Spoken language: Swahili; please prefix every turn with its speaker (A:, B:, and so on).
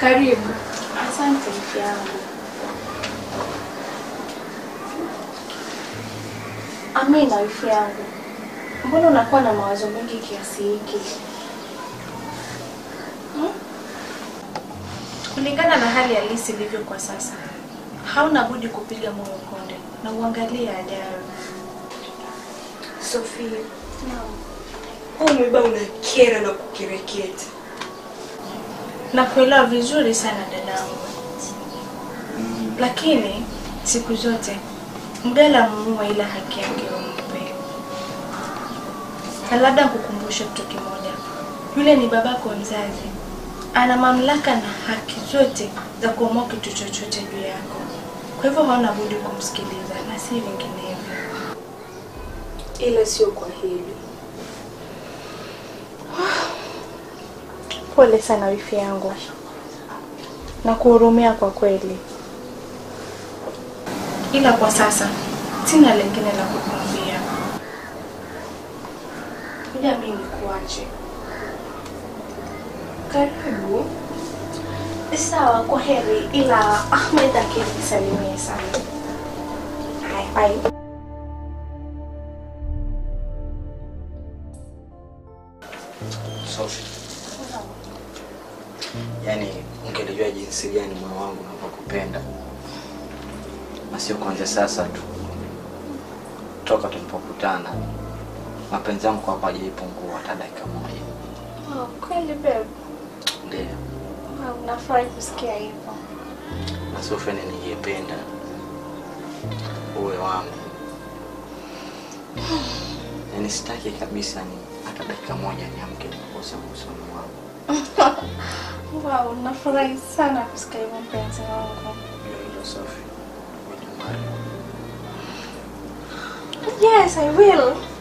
A: Karibu.
B: Asante mke yangu. Amina, wifi yangu, mbona unakuwa na mawazo mengi kiasi hiki?
A: Kulingana na hali halisi ilivyo kwa sasa, hauna budi kupiga moyo konde na uangalie ajayo.
C: Sofia, huu mwiba unakera na kukereketa.
A: Na kuelewa vizuri sana dadangu, lakini siku zote mgala muue, ila haki yake umpe. Na labda kukumbusha kitu kimoja, yule ni babako mzazi, ana mamlaka na haki zote za kuamua kitu chochote juu yako. Kwa hivyo hauna budi kumsikiliza na si vinginevyo.
C: Ila sio kwa hili.
B: Pole sana wifi yangu, na kuhurumia kwa kweli.
A: ila kwa sasa sina lingine la kukwambia. Kuja mimi nikuache.
B: Karibu. Sawa, kwa heri, ila Ahmed akinisalimie sana. Haya, bye.
D: Sophie. Yaani ungelijua jinsi gani moyo wangu unavyokupenda. Na sio kuanzia sasa tu. Toka tulipokutana. Mapenzi yangu kwako hajaipungua hata dakika moja.
B: Oh, kweli babe.
D: Ndio.
B: Wow, nafurahi kusikia hivyo.
D: Na Sophie ni ningependa uwe wangu. Yaani sitaki kabisa ni hata dakika moja niamke nikose usoni wangu.
B: Wow, nafurahi sana kusikia hivyo mpenzi wangu.
D: Hiyo hilo Sophie. Would you marry me?
B: Yes, I will.